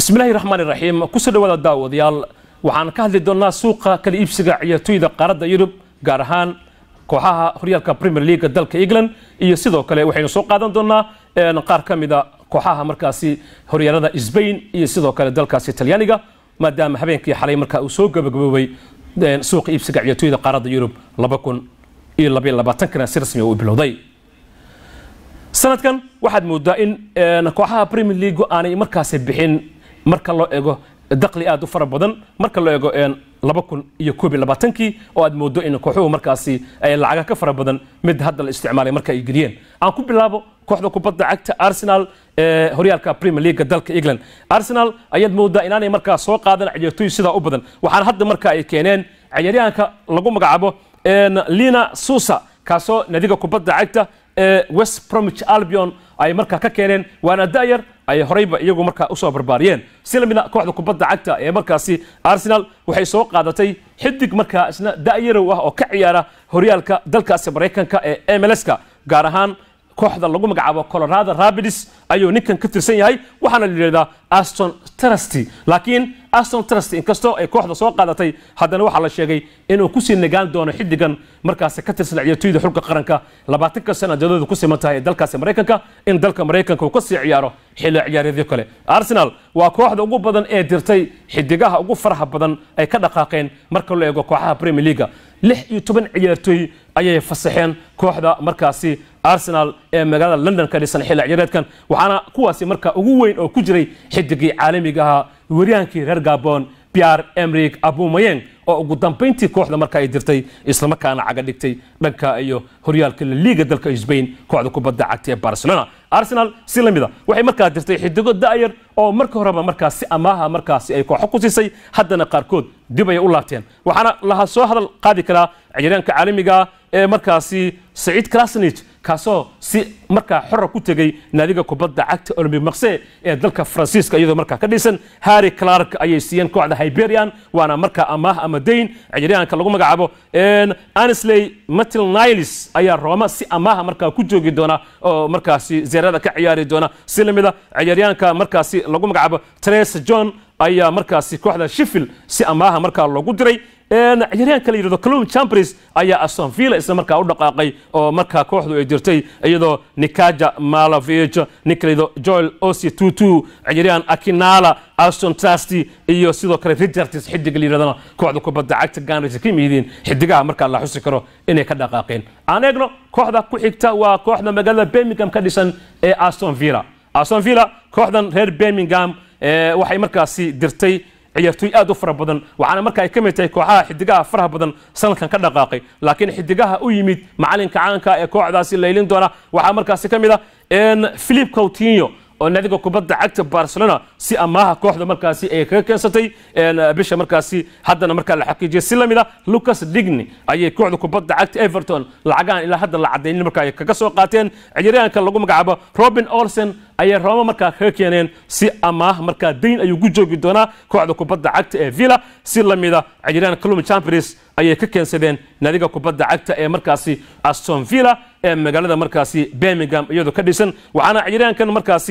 bismillahi raxmaan iraxiim kusoo dhawaada daawadayaal waxaan ka hadli doonnaa suuqa kala iibsiga ciyaartooyda qaaradda yurub gaar ahaan kooxaha horyaalka premier leaga dalka england iyo sidoo kale waxaynu soo qaadan doonnaa qaar ka mida kooxaha markaasi horyaalada sbain iyo sidoo kale dalkaasi talyaaniga maadaama habeenkii xalay markaa uu soo gabagaboobay suuqa iibsiga ciyaartooyda qaaradda yurub laba kun iyo labaiyo labaatankana si rasmi uu bilowday sanadkan waxaad moodaa in kooxaha premier leagu aanay markaasi bixin marka loo ego daqli aad u fara badan marka loo ego laba kun iyo koob iyo labaatankii oo aad moodo in kooxuhu markaasi ay lacaga ka fara badan mid hadda la isticmaalay marka ay geliyeen aan ku bilaabo kooxda kubadda cagta arsenal ee horyaalka premier leaga dalka england arsenal ayaad moodaa inaanay markaa soo qaadan ciyaartooy sidaa u badan waxaana hadda marka ay keeneen ciyaaryahanka lagu magacaabo lina susa kaasoo nadiga kubadda cagta ee west bromwich albion ay markaa ka keeneen waana da'yar ay horeyba iyagu markaa usoo barbaariyeen si lamida kooxda kubadda cagta ee markaasi arsenal waxay soo qaadatay xidig markaa isna da'yarow ah oo ka ciyaara horyaalka dalkaasi maraykanka ee mlska gaar ahaan kooxda lagu magacaabo colorado rapids ayuu ninkan ka tirsan yahay waxaana la yidhahdaa aston trusty laakiin aston trusty inkastoo ay kooxda soo qaadatay haddana waxaa la sheegay inuu kusii nagaan doono xidigan markaasi ka tirsan ciyaartooyda xulka qaranka labaatanka sanadadooda ku siman tahay ee dalkaasi maraykanka in dalka maraykanka uu kasii ciyaaro xilli ciyaareedyo kale arsenal waa kooxda ugu badan ee dirtay xidigaha ugu faraha badan ay ka dhaqaaqeen marka loo eego kooxaha premier leaga lix iyo toban ciyaartooy ayay fasaxeen kooxda markaasi arsenal ee magaalada london ka dhisan xilli ciyaareedkan waxaana kuwaasi marka ugu weyn oo ku jiray xidigii caalamiga ahaa weryaankii reer gabon pierre emrik abumayeng oo ugu dambayntii kooxda marka ay dirtay islamarkaana caga dhigtay dhanka iyo horyaalka laliiga dalka sbain kooxda kubadda cagta ee barcelona arsenal si la mida waxay markaa dirtay xidigo da'yar oo marka horeba markaas si amaaha markaasi ay kooxo ku siisay haddana qaarkood dib ayay u laabteen waxaana laha soo hadal qaadi karaa ciyaaryaanka caalamiga ee markaasi saciid krasnich kaasoo si markaa xora ku tegey naadiga kubadda cagta olympic marse ee dalka faransiiska iyadoo markaa ka dhisan harry clark ayay siiyeen kooxda hyberian waana markaa amaah ama dayn ciyaaryahanka lagu magacaabo anisley matil niles ayaa rooma si amaaha markaa ku joogi doona oo markaasi zeerada ka ciyaari doona si lamida ciyaaryahanka markaasi lagu magacaabo tres john ayaa markaasi kooxda sheffield si amaaha markaa loogu diray ciyaaryahanka la yidhahdo calum chambers ayaa aston villa isla markaa u dhaqaaqay oo markaa kooxdu ay dirtay iyadoo nikaja malavich ninka la yidhahdo joel osi tutu ciyaaryahan akinala aston trusty iyo sidoo kale richards xidiga la yidhahdana kooxda kubadda cagta ganris ka yihiin xidigaha markaa la xusi karo inay ka dhaqaaqeen aan eegno kooxda ku xigta waa kooxda magaalada birmingham ka dhisan ee aston villa aston villa kooxdan reer birmingham waxay markaasi dirtay ciyaartooy aad u fara badan waxaana marka ay ka mid tahay kooxaha xidigaha faraha badan sanadkan ka dhaqaaqay laakiin xidigaha u yimid macalinka caanka ee kooxdaasi laylin doona waxaa markaasi ka mid ah philip coutinho oo naadiga kubadda cagta barcelona si amaaha kooxda markaasi ay kaga keensatay bisha markaasi haddana markaa la xaqiijiyay si lamid a lucas digny ayay kooxda kubadda cagta everton lacagaan ilaa hadda la cadaynin markaa ay kaga soo qaateen ciyaaryahanka lagu magacaabo robin olsen ayay rooma markaa kaga keeneen si amaah markaa dayn ayuu ku joogi doonaa kooxda kubadda cagta ee villa si lamida ciyaaryahan calum champions ayay ka keensadeen naadiga kubadda cagta ee markaasi aston villa ee magaalada markaasi birmingham iyadoo ka dhisan waxaana ciyaaryahankan markaasi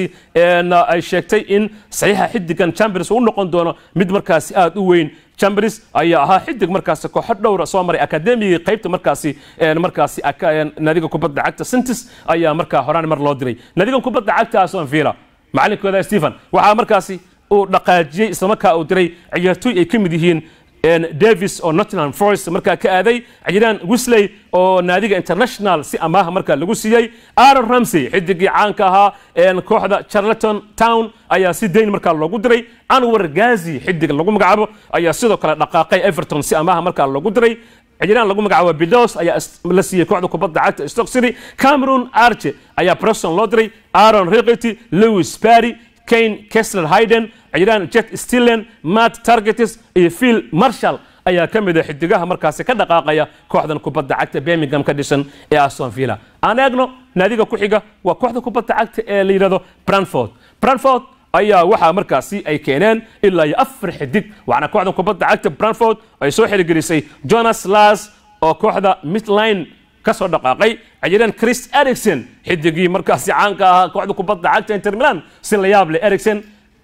ay sheegtay in saxiixa xidigan chambers uu noqon doono mid markaasi aad u weyn chambers ayaa ahaa xidig markaasi kooxo dhowra soo maray akademigii qaybta markaasi markaasi naadiga kubadda cagta sintis ayaa markaa horaan mar loo diray naadigan kubadda cagta aston villa macalinkooda stephen waxaa markaasi uu dhaqaajiyey islamarkaa uu diray ciyaartooy ay ka mid yihiin davis oo nottingham forest markaa ka aaday ciyaaryahan wisley oo naadiga international si amaaha markaa lagu siiyey aaron ramsey xidigii caanka ahaa kooxda charleton town ayaa si dayn markaa loogu diray anwar gazi xidig lagu magacaabo ayaa sidoo kale dhaqaaqay everton si amaaha markaa loogu diray ciyaaryahan lagu magacaabo bidos ayaa la siiyey kooxda kubadda cagta stock city cameron arche ayaa preston loo diray aaron riqity lewis barry kane kessler hayden ciyaaryahan jet stillen matt targetis iyo phil marshall ayaa ka mid a xidigaha markaasi ka dhaqaaqaya kooxdan kubadda cagta birmingham ka dhisan ee aston villa aan eegno naadiga ku xiga waa kooxda kubadda cagta ee la yidhahdo branford branford ayaa waxaa markaasi ay keeneen ilaa iyo afar xidig waxaana kooxda kubadda cagta branford ay soo xirigelisay jonas las oo kooxda midline ka soo dhaqaaqay ciyaaryahan chris ericson xidigii markaasi caanka ahaa kooxda kubadda cagta inter milan si la yaab leh ericson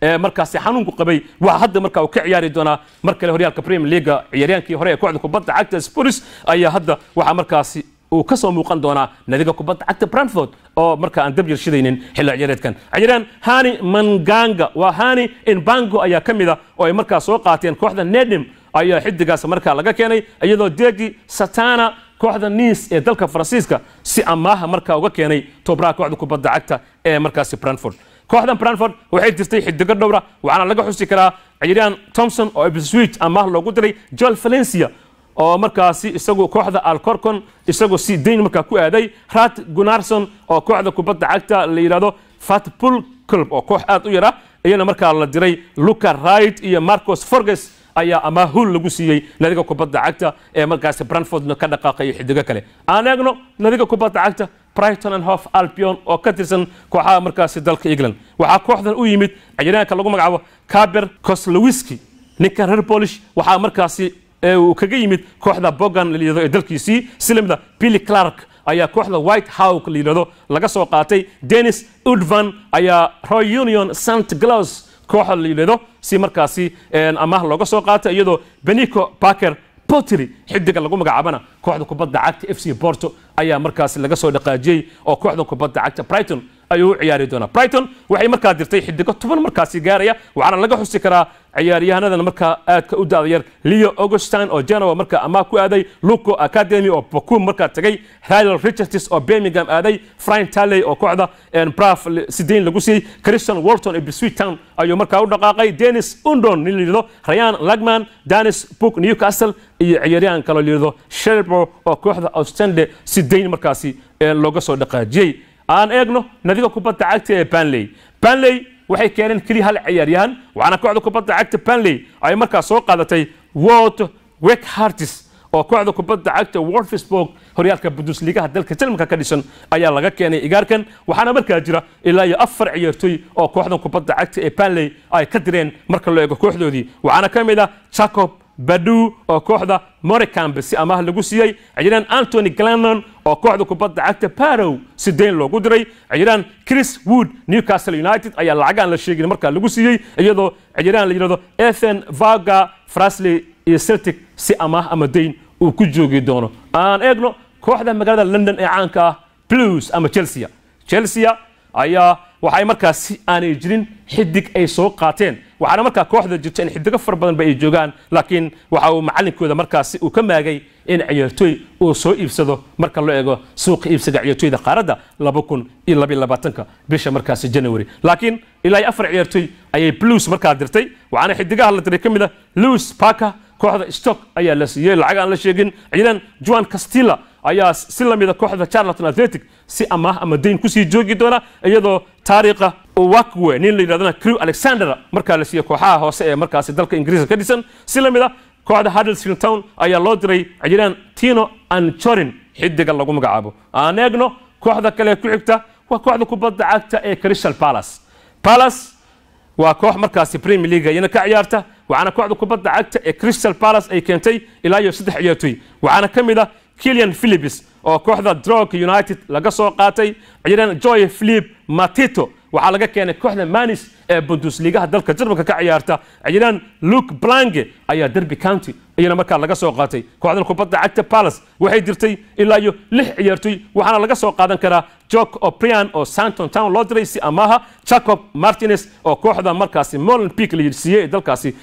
ee markaasi xanuunku qabay waa hadda marka uu ka ciyaari doonaa mar kale horyaalka premier leaga ciyaaryaankii hore ee kooxda kubadda cagta spurs ayaa hadda waxaa markaasi uu ka soo muuqan doonaa nadiga kubadda cagta brantford oo marka aan dab yarshidaynin xilli ciyaareedkan ciyaaryahan hani manganga waa hani inbango ayaa ka mid a oo ay markaa soo qaateen kooxda nedim ayaa xidigaas markaa laga keenay iyadoo degi satana kooxda niis ee dalka faransiiska si amaaha markaa uga keenay tobraha kooxda kubadda cagta ee markaasi brantford kooxdan brantford waxay jirtay xidigo dhowra waxaana laga xusi karaa ciyaaryahan thomson oo ipswich amaah loogu diray joel valencia oo markaasi isagu kooxda alcorcon isagoo si dayn markaa ku aaday rat gunarson oo kooxda kubadda cagta la yidhahdo fatpul club oo koox aad u yar ah iyana markaa la diray luca wright iyo marcos forges ayaa amaahul lagu siiyey nadiga kubadda cagta ee markaasi brantfordna ka dhaqaaqayo xidigo kale aan eegno nadiga kubadda cagta brighton and hof albion oo ka tirsan kooxaha markaasi dalka england waxaa kooxdan u yimid ciyaaryahanka lagu magacaabo kaber koslowiski ninkan reer polish waxaa markaasi uu kaga yimid kooxda bogan la yidhahdo ee dalkiisii silamida billy clark ayaa kooxda white hawk la yidhahdo laga soo qaatay dennis udvan ayaa roy union st glaus kooxa la yidhahdo si markaasi amaah looga soo qaatay iyadoo benico parker pottery xidiga lagu magacaabana kooxda kubadda cagta f c porto ayaa markaasi laga soo dhaqaajiyey oo kooxda kubadda cagta brighton ayuu u ciyaari doonaa brighton waxay markaa dirtay xidigo toban markaasi gaaraya waxaana laga xusi karaa ciyaaryahanadana markaa aadka u daada yar leo augustine oo genoa markaa amaah ku aaday luco academy oo bakum markaa tagay rylal richards oo birmingham aaday frine talley oo kooxda braf sideyn lagu siiyey christian walton ee bisweet town ayuu markaa u dhaqaaqay dennis undon nin layidhahdo rayan lagman danis book newcastle iyo ciyaaryahan kaloo layidhahdo sherbo oo kooxda ostende sideyn markaasi looga soo dhaqaajiyey aan eegno nadiga kubadda cagta ee banley banley waxay keeneen keliya hal ciyaaryahan waxaana kooxda kubadda cagta banley ay markaa soo qaadatay wort wekhartis oo kooxda kubadda cagta wolfsburg horyaalka bundesligaha dalka jarmalka ka dhisan ayaa laga keenay igaarkan waxaana markaa jira ilaa iyo afar ciyaartoy oo kooxdan kubadda cagta ee banley ay ka direen marka loo eego kooxdoodii waxaana ka mid ah jacob badu oo kooxda moricambe si amaah lagu siiyey ciyaaryahan antony glanon oo kooxda kubadda cagta parow si deyn loogu diray ciyaaryahan chris wood newcastle united ayaa lacag aan la sheegin markaa lagu siiyey iyadoo ciyaaryahan la yidhahdo ethan vaga frasley iyo celtic si amaah ama deyn uu ku joogi doono aan eegno kooxda magaalada london ee caanka ah blues ama chelsea chelsea ayaa waxay markaas si aanay jirin xidig ay soo qaateen waxaana markaa kooxda jirta in xidigo fara badan ba ay joogaan laakiin waxa uu macalinkooda markaasi uu ka maagay in ciyaartooy uu soo iibsado marka loo eego suuqa iibsiga ciyaartooyda qaaradda laba kun iyo labaiyo labaatanka bisha markaasi january laakiin ilaa iyo afar ciyaartooy ayay blues markaa dirtay waxaana xidigaha la diray ka mid ah lewis parker kooxda stock ayaa la siiyey lacag aan la sheegin ciidan juan castilla ayaa si lamida kooxda charlton athletic si amaah ama dayn kusii joogi doona iyadoo taariikha wakwe nin la yidhahdana crew alexander markaa la siiyey kooxaha hoose ee markaasi dalka ingiriiska ka dhisan si lamid a kooxda huddersfield town ayaa loo diray ciyaaryahan tino anchorin xidiga lagu magacaabo aan eegno kooxda kale ku xigta waa kooxda kubadda cagta ee crystal palace palace waa koox markaasi premier league iyana ka ciyaarta waxaana kooxda kubadda cagta ee crystal palace ay keentay ilaa iyo saddex ciyaartoy waxaana ka mid ah kilian philips oo kooxda drog united laga soo qaatay ciyaaryahan joy philip matito waxaa laga keenay kooxda manis ee bundesligaha dalka jarmalka ka ciyaarta ciyaaryahan luke blange ayaa derby county iyana markaa laga soo qaatay kooxdan kubadda cagta palace waxay dirtay ilaa iyo lix ciyaartoy waxaana laga soo qaadan karaa jok oprian oo santon town loo diray si amaha jacob martinez oo kooxda markaasi molen peak la siiyey ee dalkaasi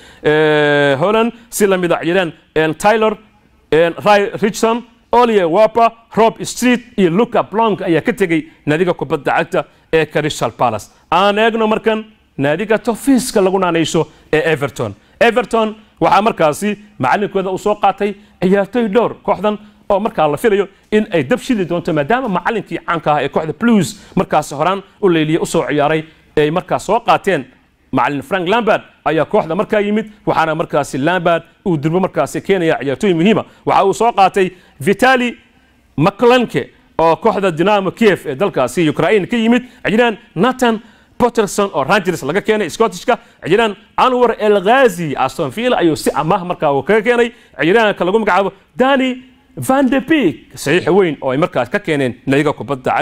holland si lamid a ciyaaryahan tyler ry richson olier waper rob street iyo luca blong ayaa ka tegey naadiga kubadda cagta ee crystal palace aan eegno markan naadiga tofiiska lagu naanayso ee everton everton waxaa markaasi macalinkooda uu soo qaatay ciyaartoy dhowr kooxdan oo markaa la filayo in ay dab shidi doonto maadaama macalinkii caanka ah ee kooxda blues markaasi horaan u leyliyey usoo ciyaaray ay markaa soo qaateen macalin frank lambard ayaa kooxda markaa yimid waxaana markaasi lambard uu durbo markaasi keenaya ciyaartooy muhiima waxa uu soo qaatay vitali maclanke oo kooxda dinamo kiev ee dalkaasi ukraine ka yimid ciyaaryahan nathan potterson oo rangers laga keenay scottishka ciyaaryahan anwar el ghazi aston villa ayuu si amaah markaa uu kaga keenay ciyaaryahanka lagu magacaabo dani van de beek saxiix weyn oo ay markaas ka keeneen nadiga kubadda cagta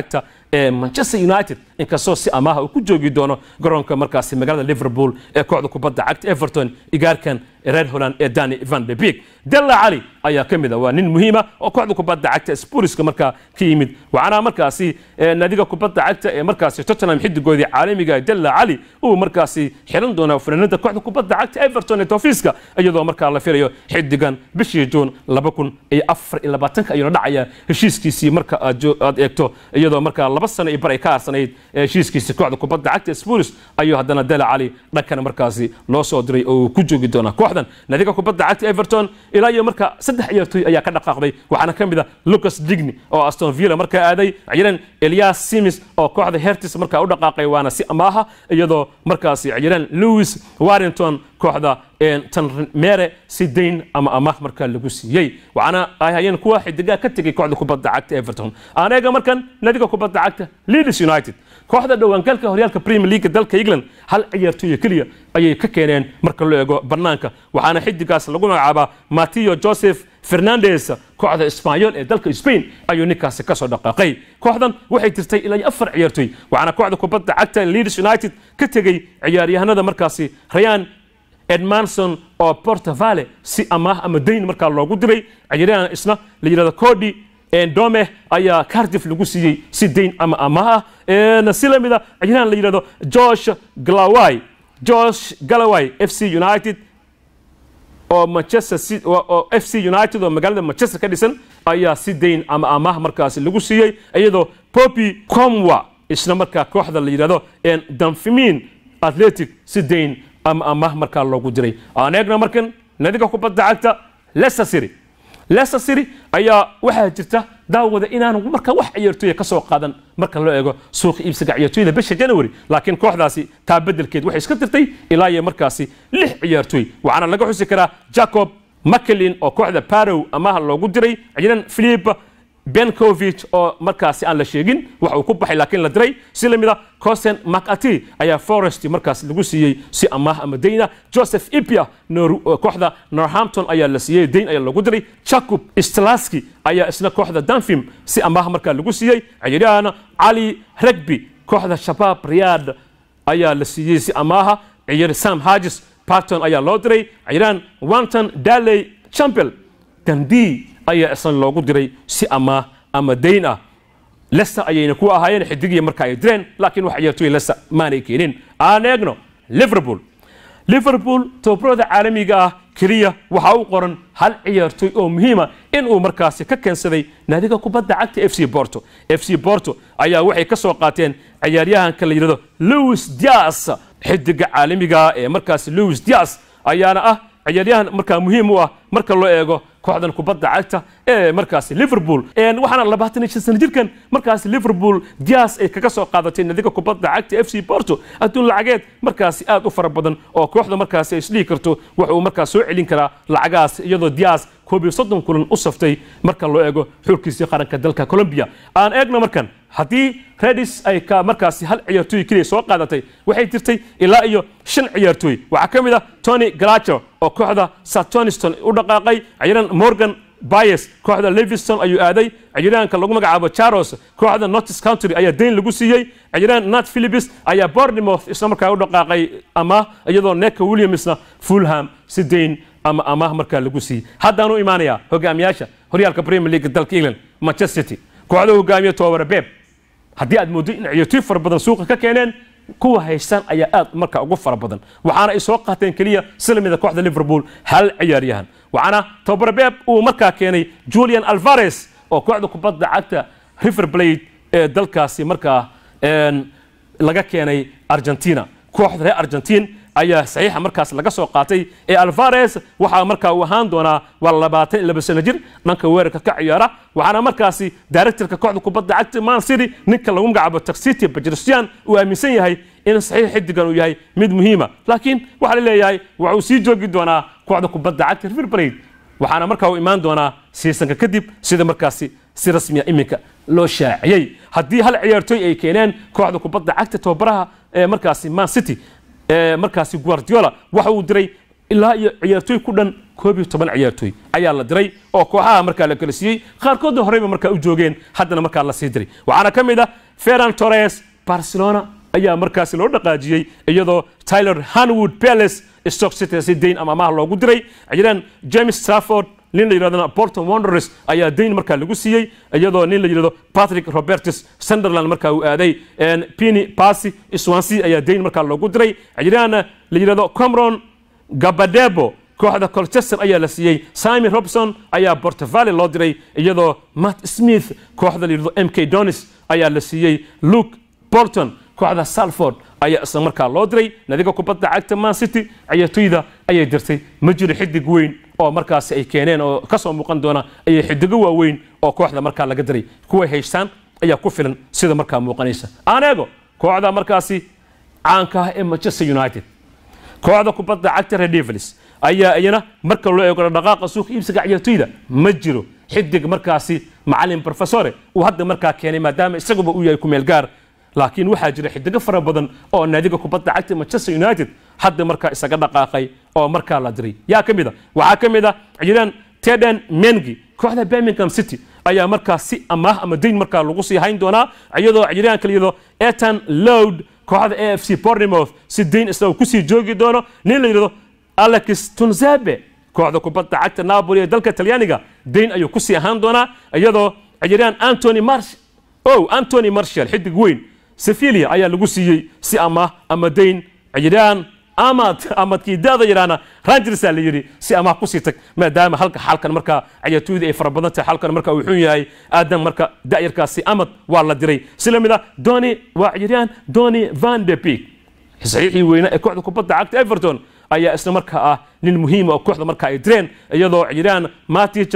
ee manchester united inkastoo si amaaha uu ku joogi doono garoonka markaasi magaalada liverpool ee kooxda kubadda cagta everton igaarkan reer holland ee dani van de beek della cali ayaa ka mid ah waa nin muhiima oo kooxda kubadda cagta spuriska markaa ka yimid waxaana markaasi naadiga kubadda cagta ee markaasi tottenham xidigoodii caalamiga della cali uu markaasi xiran doonaa fanaanada kooxda kubadda cagta everton ee tofiska iyadoo markaa la filayo xidigan bishii juun laba kun iyo afar iyo labaatanka ayuuna dhacaya heshiiskiisii marka aad eegto iyadoo markaa laba sano iyo bar ay ka harsanayd heshiiskiisii kooxda kubadda cagta spuris ayuu haddana della cali dhankana markaasi loo soo diray oo uu ku joogi doonaa kooxdan naadiga kubadda cagta everton ilaa iyo marka saddex ciyaartooy ayaa ka dhaqaaqday waxaana ka mid ah lucas digny oo aston villa markaa aaday ciyaareen elias simis oo kooxda hertis markaa u dhaqaaqay waana si amaaha iyadoo markaasi ciyaareen louis warrington kooxda tanmere si dayn ama amaah markaa lagu siiyey waxaana ay hayeen kuwa xidigaa ka tegay kooxda kubadda cagta everton aan eega markan naadiga kubadda cagta leeds united kooxda dhawaangalka horyaalka premier league dalka england hal ciyaartooyo keliya ayay ka keeneen marka loo eego banaanka waxaana xidigaas lagu magacaabaa mateo joseph fernandes kooxda isbaanyol ee dalka spain ayuu ninkaasi kasoo dhaqaaqay kooxdan waxay tirtay ilaa afar ciyaartooy waxaana kooxda kubadda cagta leeds united ka tegey ciyaaryahanada markaasi rayan edmanson oo portavale si amaah ama dayn markaa loogu diray ciyaaryahan isna la yidhahdo cody dome ayaa cardiff lagu siiyey si dayn ama amaah ah si la mida ciyaaryahan la yidhahdo josh galaway josh galaway f c united oo manchester oo f c united oo magaalada manchester ka dhisan ayaa si dayn ama amaah markaasi lagu siiyey iyadoo poppy comwa isna markaa kooxda la yidhahdo danfimin athletic si dayn ama amaah markaa loogu diray aan eegna markan nadiga kubadda cagta leicester city leicester city ayaa waxaa jirta daawada inaan marka wax ciyaartooya ka soo qaadan marka loo eego suuqa iibsiga ciyaartooyda bisha january laakiin kooxdaasi taa bedelkeed waxay iska tirtay ilaa iyo markaasi lix ciyaartooy waxaana laga xusi karaa jacob makelin oo kooxda parow amaha loogu diray ciidan philip benkovich oo markaasi aan la sheegin wax uu ku baxay laakiin la diray si lamid a cosen macati ayaa forest markaas lagu siiyey si amaah ama dayna joseph ipia kooxda norhampton ayaa la siiyey dayn ayaa lagu diray jacob stlaski ayaa isna kooxda danfim si amaah markaa lagu siiyey ciyaaryahan cali regby kooxda shabaab riyad ayaa la siiyey si amaaha ciyaar sam hagis parton ayaa loo diray ciyaaryahan wanton daley champel dandi ayaa isna loogu diray si amaah ama dayn ah lester ayayna ku ahaayeen xidigii marka ay direen laakiin wax ciyaartooy lester maanay keenin aan eegno liverpool liverpool tobarada caalamiga ah keliya waxaa u qoran hal ciyaartooy oo muhiima inuu markaasi ka keensaday naadiga kubadda cagta f c borto f c borto ayaa waxay ka soo qaateen ciyaaryahanka la yidhahdo louis dias xidiga caalamiga ee markaasi louis dias ayaana ah ciyaaryahan markaa muhiim u ah marka loo eego kooxdan kubadda cagta ee markaasi liverpool waxaana labaatan iyo shan sano jirkan markaasi liverpool dias ay kaga soo qaadatay nadiga kubadda cagta f c porto adduun lacageed markaasi aad u fara badan oo kooxda markaasi ay isdhihi karto wax uu markaas soo celin karaa lacagahaas iyadoo dias koob iyo soddon kulan u saftay marka loo eego xulkiisii qaranka dalka colombia aan eegno markan haddii redis ay ka markaasi hal ciyaartooy keliya soo qaadatay waxay jirtay ilaa iyo shan ciyaartooy waxaa ka mid ah tony galacho oo kooxda satoniston u dhaqaaqay ciyaaryahan morgan bayes kooxda leviston ayuu aaday ciyaaryahanka lagu magacaabo charos kooxda notis country ayaa dayn lagu siiyey ciyaaryahan nat philipis ayaa bournemouth isla markaa u dhaqaaqay amaah iyadoo neka williamsna fulham si dayn ama amaah markaa lagu siiyey haddaan u imaanayaa hogaamiyaasha horyaalka premier league dalka england manchester city kooxda hogaamiya tobabare beb haddii aad mooddo in ciyaartooy fara badan suuqa ka keeneen kuwa haystaan ayaa aad marka ugu fara badan waxaana ay soo qaateen keliya silamida kooxda liverpool hal ciyaaryahan waxaana tobabare beb uu markaa keenay julian alvares oo kooxda kubadda cagta river blade ee dalkaasi markaa laga keenay argentina kooxda reer argentin ayaa saxiixa markaas laga soo qaatay ee alvares waxaa markaa uu ahaan doonaa waa labaatan iyo laba sano jir dhanka weerarka ka ciyaara waxaana markaasi directorka kooxda kubadda cagta man city ninka lagu magacaabo taxiti bajrsian uu aaminsan yahay in saxiix xidigan uu yahay mid muhiima laakiin waxaa la leeyahay waxuu sii joogi doonaa kooxda kubadda cagta river blade waxaana markaa uu imaan doonaa siisanka kadib sida markaasi si rasmiya iminka loo shaaciyey haddii hal ciyaartooy ay keeneen kooxda kubadda cagta tababaraha ee markaasi man city markaasi guardiola waxa uu diray ilaa iyo ciyaartooy ku dhan koob iyo toban ciyaartooy ayaa la diray oo kooxaha markaa la kala siiyey qaarkoodna horeyba markaa u joogeen haddana markaa la sii diray waxaana ka mid ah ferran torres barcelona ayaa markaasi loo dhaqaajiyey iyadoo tyler hanwood palace stock city si dayn ama amaah loogu diray jiraan james trafford nin la yidhahdana bolton wanderers ayaa dayn markaa lagu siiyey iyadoo nin la yidhahdo patrick robertus sunderland markaa uu aaday pini pasi swansea ayaa dayn markaa loogu diray jiraan la yidhahdo cameron gabadebo kooxda colchester ayaa la siiyey simon robson ayaa portavale loo diray iyadoo matt smith kooxda la yidhahdo m k donis ayaa la siiyey luke bolton kooxda salford ayaa isla markaa loo diray nadiga kubadda cagta man city ciyaartoyda ayay dirtay ma jiro xidig weyn oo markaasi ay keeneen oo kasoo muuqan doona ayay xidigo waaweyn oo kooxda markaa laga diray kuway haystaan ayaa ku filan sida markaa muuqanaysa aan eego kooxda markaasi caanka ah ee manchester united kooxda kubadda cagta red devils ayaa iyana marka loo eego dhaqaaqa suuqa iibsiga ciyaartoyda ma jiro xidig markaasi macalin professore uu hadda markaa keenay maadaama isaguba uu yahay ku meel gaar laakiin waxaa jira xidigo fara badan oo naadiga kubadda cagta manchester united hadda markaa isaga dhaqaaqay oo markaa la diray yaa ka mid a waxaa ka mid a jiraan teden mengi kooxda birmingham city ayaa markaa si amaah ama dayn markaa lagu sii hayn doonaa iyadoo jiraan kala yidhahdo etan load kooxda a f c bournemouth si dayn isna uu kusii joogi doono nin la yidhahdo alex tunzabe kooxda kubadda cagta napoli ee dalka talyaaniga dayn ayuu kusii ahaan doonaa iyadoo jiraan antony marsh o antony marshall xidig weyn sevilia ayaa lagu siiyey si amaah ama dayn jiraan amad amadkii daada yidhaana rangersa la yidhi si amaah kusii tag maadaama halka xalkan markaa ciyaartooyda ay fara badan tahay xalkan marka uu xun yahay aadan marka da'yarkaasi amad waa la diray si la mid ah doni waa ciyaaryahan doni van de beek saxiixii weyna ee kooxda kubadda cagta everton ayaa isla markaa ah nin muhiima oo kooxda marka ay direen iyadoo ciyaaryahan matic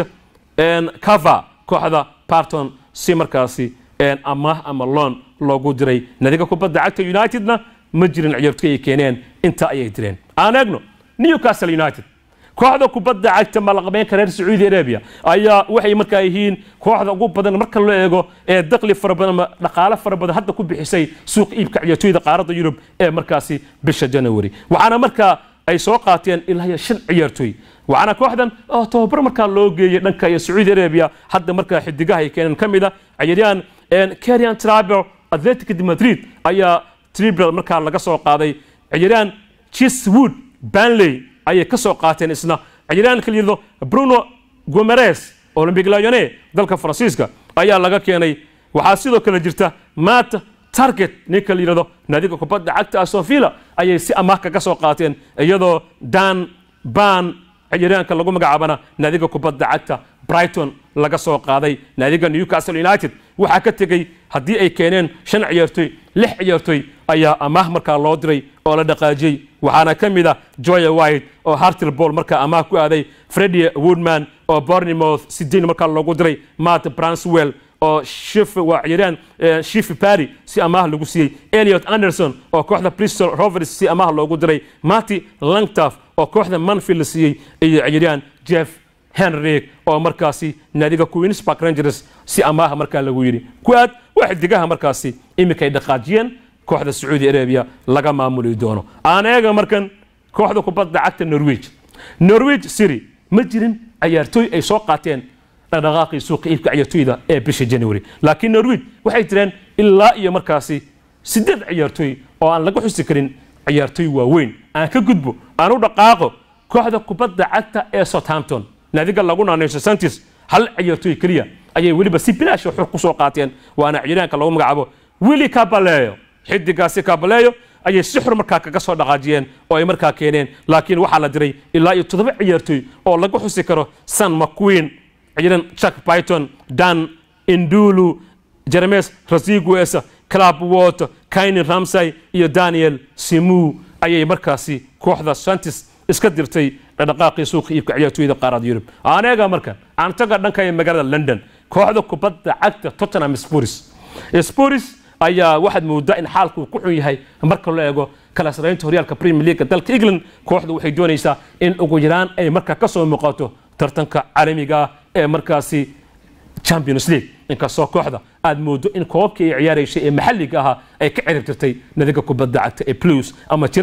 cava kooxda parton si markaasi amaah ama loon loogu diray nadiga kubadda cagta unitedna ma jirin ciyaartoy ay keeneen intaa ayay direen aan eegno newcastle united kooxda kubadda cagta malaqbeenka reer sacuudi arabia ayaa waxay markaa yihiin kooxda ugu badan marka loo eego ee daqli fara badan ama dhaqaale fara badan hadda ku bixisay suuq iibka ciyaartoyda qaaradda yurub ee markaasi bisha january waxaana markaa ay soo qaateen ilaa iyo shan ciyaartoy waxaana kooxdan oo tababar markaa loo geeyey dhanka iyo sacuudi arabia hadda markaa xidigaha ay keeneen ka mid a ciyaaryahan karian traber atletic de madrid ayaa tribal markaa laga soo qaaday ciyaaryahan chiswood banley ayay ka soo qaateen isna ciyaaryahan kala yidhahdo bruno gomeres olympic lyone dalka faransiiska ayaa laga keenay waxaa sidoo kale jirta matt target ninka la yidhahdo naadiga kubadda cagta asofila ayay si amaah kaga soo qaateen iyadoo dan ban ciyaaryahanka lagu magacaabana naadiga kubadda cagta brighton laga soo qaaday naadiga newcastle united waxaa ka tegey haddii ay keeneen shan ciyaartoy lix ciyaartoy ayaa amaah markaa loo diray oo la dhaqaajiyey waxaana ka mid ah joya white oo hartilball markaa amaah ku aaday freddie woodman oo bournemouth sidein markaa loogu diray matt branswell oo shif waa ciyaaryahan shifi parry si amaah lagu siiyey eliot anderson oo kooxda bristol rovers si amaah loogu diray marty langtaf oo kooxda manfield la siiyey iyo ciyaaryahan jeff henrik oo markaasi naadiga queens park rangers si amaaha markaa lagu yidhi kuwaad waa xidigaha markaasi iminka ay dhaqaajiyeen kooxda sacuudi arabia laga maamuli doono aan eega markan kooxda kubadda cagta norwich norwich city ma jirin ciyaartooy ay soo qaateen dhaqdhaqaaqii suuqa iibka ciyaartooyda ee bisha january laakiin norwich waxay jireen ilaa iyo markaasi siddeed ciyaartooy oo aan laga xusi karin ciyaartooy waaweyn aan ka gudbo aan u dhaqaaqo kooxda kubadda cagta ee southampton naadiga lagu naanayso santis hal ciyaartooy keliya ayay weliba si bilaash xur ku soo qaateen waana ciyaaryahanka lagu magacaabo willi cabaleyo xidigaasi cabaleyo ayay si xur markaa kaga soo dhaqaajiyeen oo ay markaa keeneen laakiin waxaa la diray ilaa iyo toddoba ciyaartooy oo lagu xusi karo san mcqueen ciyaaryahan chuck python dan indulu jeremes rasigues club wot kainin ramsay iyo daniel simu ayay markaasi kooxda santis iska dirtay dhaqdhaqaaqii suuqa iibka ciyaartooyda qaarada yurub aan eega markan aan taga dhanka ee magaalada london kooxda kubadda cagta tottenham spurs spurs ayaa waxaad moodaa in xaalku ku xun yahay marka loo eego kala saraynta horyaalka premier league dalka england kooxdu waxay doonaysaa in ugu yaraan ay markaa ka soo muuqato tartanka caalamiga ah ee markaasi champions league inkastoo kooxda aad moodo in koobabkii ay ciyaaraysay ee maxalliga ahaa ay ka cirib tirtay nadiga kubadda cagta ee blues ama chelsea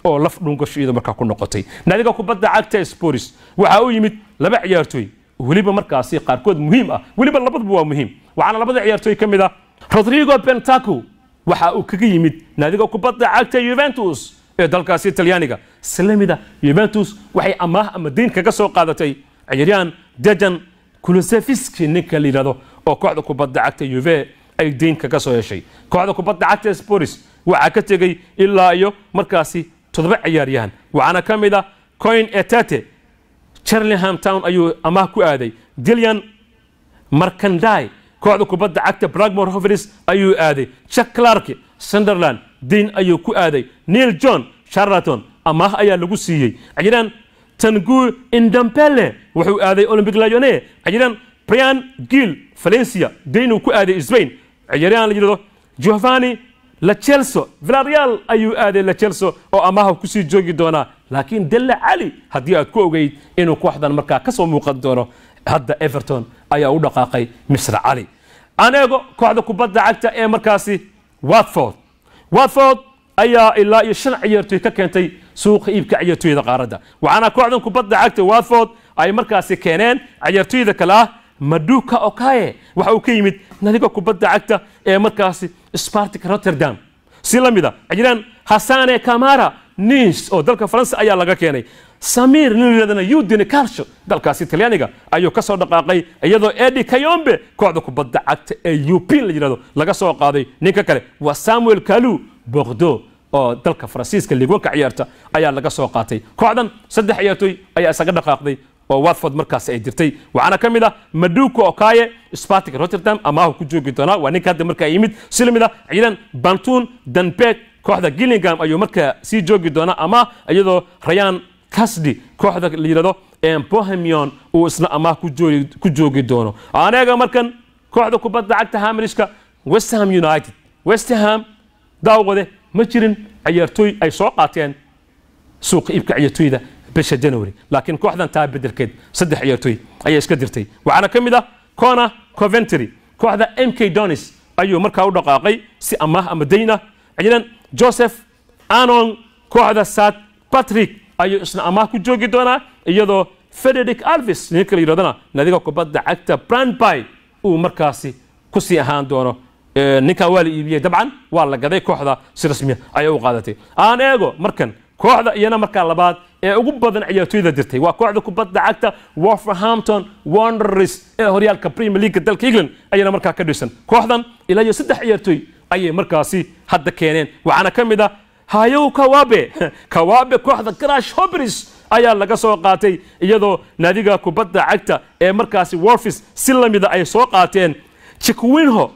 oo laf dhungasho iyadoo markaa ku noqotay naadiga kubadda cagta sporis waxaa u yimid laba ciyaartooy weliba markaasi qaarkood muhiim ah weliba labaduba waa muhiim waxaana labada ciyaartooy ka mid ah rodrigo bentaco waxa uu kaga yimid naadiga kubadda cagta yuventus ee dalkaasi talyaaniga islamida yuventus waxay amaah ama deyn kaga soo qaadatay ciyaaryahan dejan kulosefiski ninka la yidhahdo oo kooxda kubadda cagta yuve ay deyn kaga soo heshay kooxda kubadda cagta sporis waxaa ka tegey ilaa iyo markaasi toddoba ciyaaryahan waxaana ka mid ah coin etate charlingham town ayuu amaah ku aaday dilian markandai kooxda kubadda cagta bragmore hoveris ayuu aaday jack clark sunderland deyn ayuu ku aaday neil john charlaton amaah ayaa lagu siiyey ciyaaryahan tangu indampele wuxuu aaday olympic lyone ciyaaryahan brian gill valencia deynuu ku aaday spain ciyaaryahan la yidhahdo giovanni lachelso villareal ayuu aaday lachelso oo amaaha kusii joogi doonaa laakiin delle cali haddii aad ku ogeyd inuu kooxdan markaa ka soo muuqan doono hadda everton ayaa u dhaqaaqay misr cali aan eego kooxda kubadda cagta ee markaasi watford watford ayaa ilaa iyo shan ciyaartooy ka keentay suuqa iibka ciyaartooyda qaaradda waxaana kooxdan kubadda cagta watford ay markaasi keeneen ciyaartooyda kale ah maduka okaye waxa uu ka yimid nadiga kubadda cagta ee markaasi spartic rotterdam si la mida ciyaaryahan hasane kamara nis oo dalka faransa ayaa laga keenay samir nin yidhahdana udine calcio dalkaasi talyaaniga ayuu ka soo dhaqaaqay iyadoo edi kayombe kooxda kubadda cagta ee up la yidhahdo laga soo qaaday ninka kale waa samuel kalu bordeaux oo dalka faransiiska liigwanka ciyaarta ayaa laga soo qaatay kooxdan saddex ciyaartooy ayaa isaga dhaqaaqday oo watford markaas ay jirtay waxaana ka mid ah maduko okaye spartic rotterdam amaahu ku joogi doonaa waa ninka hadda markaa yimid si lamid ah ciidan bantun danbek kooxda gillingham ayuu markaa sii joogi doonaa ama iyadoo rayan casdi kooxda la yidhahdo bohemion uu isna amaah ku joogi doono aneega markan kooxda kubadda cagta hamirishka westham united westham daawade ma jirin ciyaartooy ay soo qaateen suuqa iibka ciyaartooyda bisha january laakiin kooxdan taa bedelkeed saddex ciyaartooy ayay iska dirtay waxaana ka mid ah cona coventry kooxda m k donis ayuu markaa u dhaqaaqay si amaah ama dayn ah ciidan joseph anon kooxda sat patrick ayuu isna amaah ku joogi doonaa iyadoo frederick alvis ninka la yidhahdana nadiga kubadda cagta brandby uu markaasi kusii ahaan doono ninkan waa la iibiyey dabcan waa la gaday kooxda si rasmiya ayay u qaadatay aan eego markan kooxda iyana markaa labaad ee ugu badan ciyaartooyda dirtay waa kooxda kubadda cagta wolverhampton wanderers ee horyaalka premier league dalka england ayana markaa ka dhisan kooxdan ilaa iyo saddex ciyaartooy ayay markaasi hadda keeneen waxaana ka mid ah hayow kawabe kawabe kooxda crash hobris ayaa laga soo qaatay iyadoo naadiga kubadda cagta ee markaasi wolfis si lamida ay soo qaateen chikwinho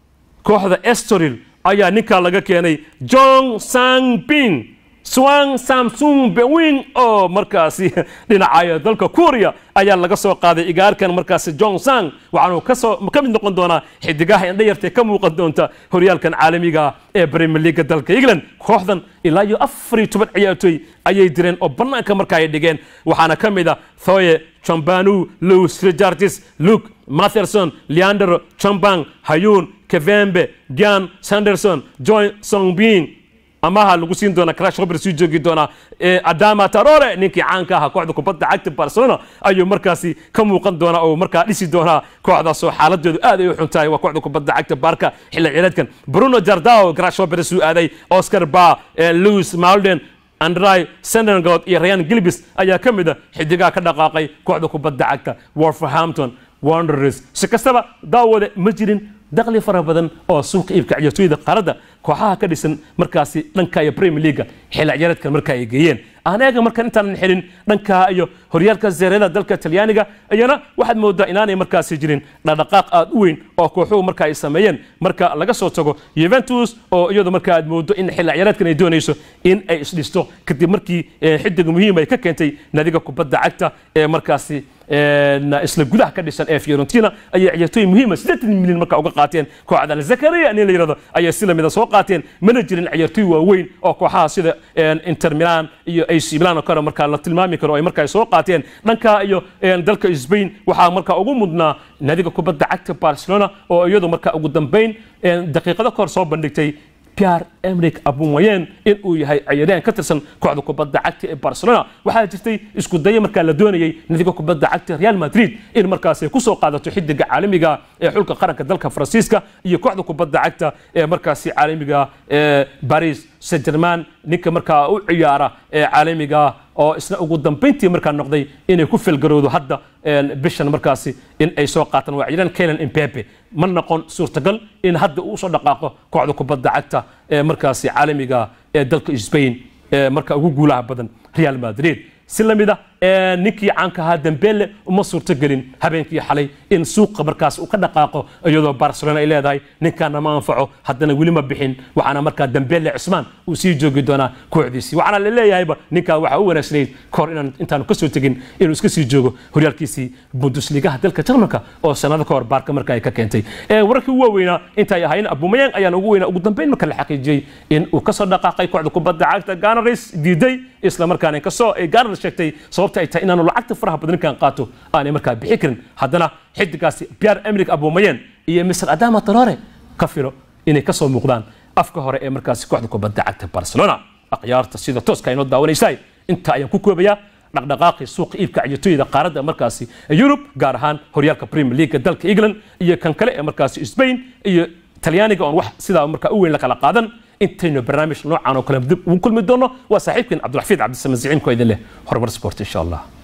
kooxda estoril ayaa ninkaa laga keenay jong sangbin swang samsung bewing oo markaasi dhinacaya dalka kuuriya ayaa laga soo qaaday igaarkan markaasi jong sang waxaanu kasoo ka mid noqon doonaa xidigaha indhayartee ka muuqan doonta horyaalkan caalamiga ee premier leaga dalka england kooxdan ilaa iyo afar iyo toban ciyaartooy ayay direen oo bannaanka marka ay dhigeen waxaana ka mid ah thoye chambanu lewis richards luke matherson leandro chambang hayun kevembe dian sanderson joy songbin amaha lagu siin doona crash robert sii joogi doonaa adama tarore ninkii caanka ahaa kooxda kubadda cagta barcelona ayuu markaasi ka muuqan doonaa oo markaa dhisi doonaa kooxdaasoo xaaladeedu aad ay u xun tahay waa kooxda kubadda cagta barka xilli ciyareedkan bruno jardao crash robert suu aaday oscar ba louis malden andrai sendergood iyo rayan gilbis ayaa ka mid a xidigaha ka dhaqaaqay kooxda kubadda cagta wolverhampton wanderers si kastaba daawade ma jirin dakhli fara badan oo suuqa iibka ciyaartooyda qaaradda kooxaha ka dhisan markaasi dhanka iyo premier leaga xilli ciyaareedkan marka ay geeyeen anaga markan intaanan xilin dhanka iyo horyaalka zeerada dalka talyaaniga iyana waxaad moodaa inaanay markaasi jirin dhaqdhaqaaq aad u weyn oo kooxuhu marka ay sameeyeen marka laga soo tago Juventus oo iyadu marka aad moodo in xilli ciyaareedkan ay doonayso in ay isdhisto kadib markii xidig muhiim ay ka keentay naadiga kubadda cagta ee markaasi isla gudaha ka dhisan ee Fiorentina ayay ciyaartooy muhiim ah 80 milyan marka uga qaateen kooxda Zakaria in la yiraahdo ayay si lamida soo qaateen mana jirin ciyaartooy waaweyn oo kooxaha sida Inter Milan iyo AC Milan oo kale marka la tilmaami karo ay marka soo qaateen dhanka iyo dalka Spain waxaa marka ugu mudnaa naadiga kubadda cagta Barcelona oo iyadu marka ugu dambeyn daqiiqado kor soo bandhigtay pierre emerick abumayen in uu yahay ciyaaryahan ka tirsan kooxda kubadda cagta ee barcelona waxaa jirtay isku daya markaa la doonayay nadiga kubadda cagta real madrid in markaas ay kusoo qaadato xidiga caalamiga ee xulka qaranka dalka faransiiska iyo kooxda kubadda cagta ee markaasi caalamiga ee paris saint germain ninka markaa u ciyaara ee caalamiga oo isna ugu dambayntii markaa noqday inay ku felgarowdo hadda bishan markaasi in ay soo qaataan waa ciidan kelan impepe ma noqon suurtagal in hadda uu soo dhaqaaqo kooxda kubadda cagta ee markaasi caalamiga ee dalka spain ee marka ugu guulaha badan real madrid si la mid ah ninkii caanka ahaa dambele uma suurtogelin habeenkii xalay in suuqa markaas uu ka dhaqaaqo iyadoo barcelona ay leedahay ninkaana ma anfaco haddana weli ma bixin waxaana markaa dambele cusmaan uu sii joogi doonaa kooxdiisii waxaana la leeyahayba ninkaa waxaa u wanaagsanayd kahor inaan intaanu ka soo tegin inuu iska sii joogo horyaalkiisii bundusligaha dalka jarmalka oo sanado ka hor baarka marka ay ka keentay wararkii ugu waaweynaa intay ahayn abumayang ayaana ugu weynaa ugu dambeyn marka la xaqiijiyey in uu kasoo dhaqaaqay kooxda kubadda cagta ganaris diiday isla markaana kasoo ganar sheegtay sababta ay tahay inaanu lacagta faraha badan ninkan qaato aanay markaa bixi karin haddana xidigaasi pierre emerick abumayen iyo mr adama talore ka filo inay kasoo muuqdaan afka hore ee markaasi kooxda kubadda cagta barcelona akhyaarta sida tooska inoo daawanaysaa inta ayaan ku koobayaa dhaqdhaqaaqii suuqa iibka ciyaartooyda qaaradda markaasi yurub gaar ahaan horyaalka premier league dalka england iyo kan kale ee markaasi spain iyo talyaaniga oon wax sidaa markaa u weyn la kala qaadan intaynu barnaamij noocan oo kale dib ugu kulmi doono waa saaxiibkeen cabdulxafiid cabdisamaad ziciin ko idin leh horumar sport insha allah